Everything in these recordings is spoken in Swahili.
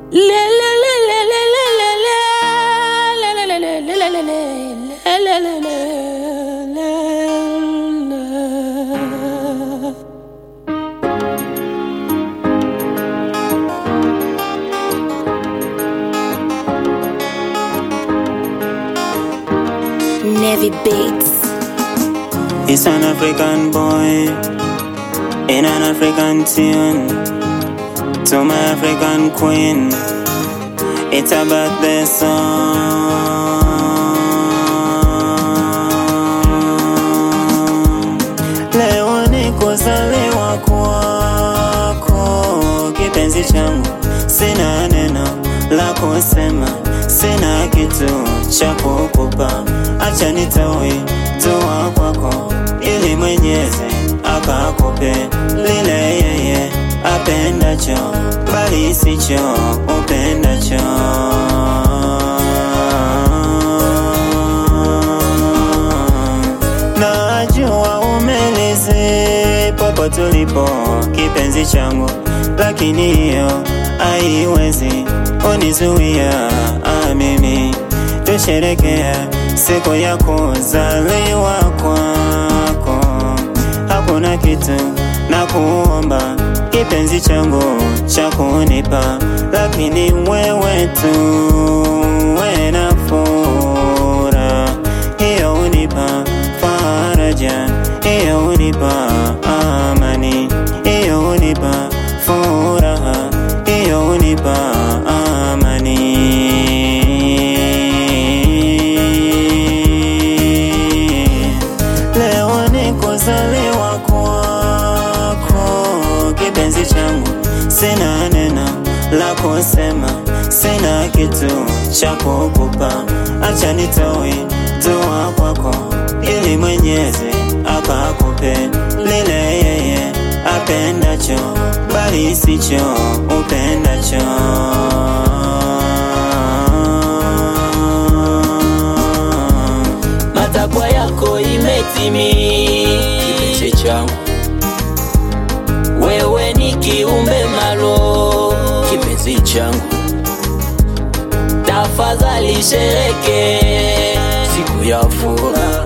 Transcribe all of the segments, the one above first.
Navy Beats. It's an African boy in an African tune to my African queen. It's about the song. Leo ni kuzaliwa kwako, kipenzi changu, sina neno la kusema, sina kitu cha kukupa, acha nitoe dua kwako, ili Mwenyezi akakupe lile yeye apendacho, bali sicho upendacho. Najua umelizi popo tulipo kipenzi changu, lakini hiyo haiwezi unizuia ah, mimi tusherekea siku ya kuzaliwa kwako. Hakuna kitu na kuomba kipenzi changu cha kunipa, lakini wewe tu we na furaha hiyo unipa faraja, hiyo unipa amani, hiyo unipa furaha, hiyo unipa amani. Leo ni kuzaliwa kwako, kipenzi changu, sina neno la kusema, sina kitu cha kukupa, acha nitoe dua kwako, ili Mwenyezi akakupe lile yeye apendacho, bali sicho upendacho. matakwa yako imetimia, kipenzi changu, wewe ni kiumbe malo, kipenzi changu, tafadhali shereke siku ya furaha,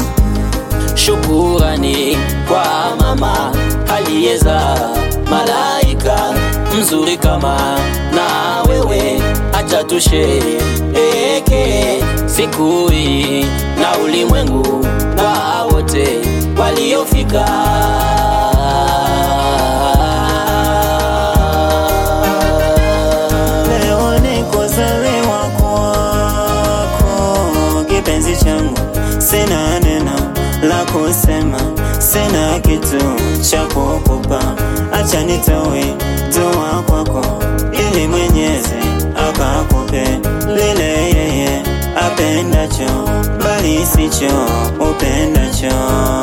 shukurani kwa mama aliyeza malaika mzuri kama na wewe, acha tushereheke siku hii na ulimwengu kwa wote waliofika. Leo ni kuzaliwa kwako, kipenzi changu, sina neno la kusema, sina kitu cha kukupa, acha nitoe dua kwako, ili Mwenyezi akakupe lile yeye apendacho, bali sicho upendacho.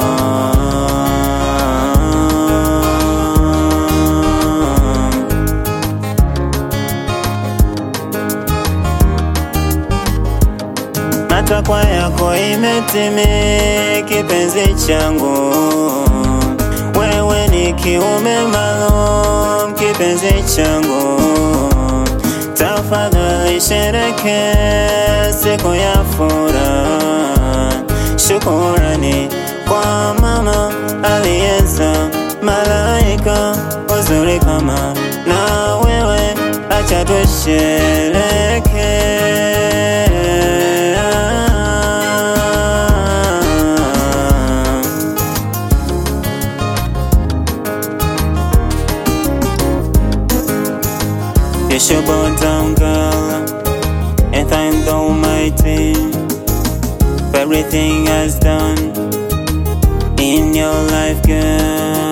matakwa yako imetimia, kipenzi changu, wewe ni kiume maalum, kipenzi changu, tafadhali shereke siku ya furaha, shukurani kwa mama aliyeza malaika uzuri kama na wewe, acha tushereke Yes, your born down girl, and thank the Almighty for everything has done in your life, girl.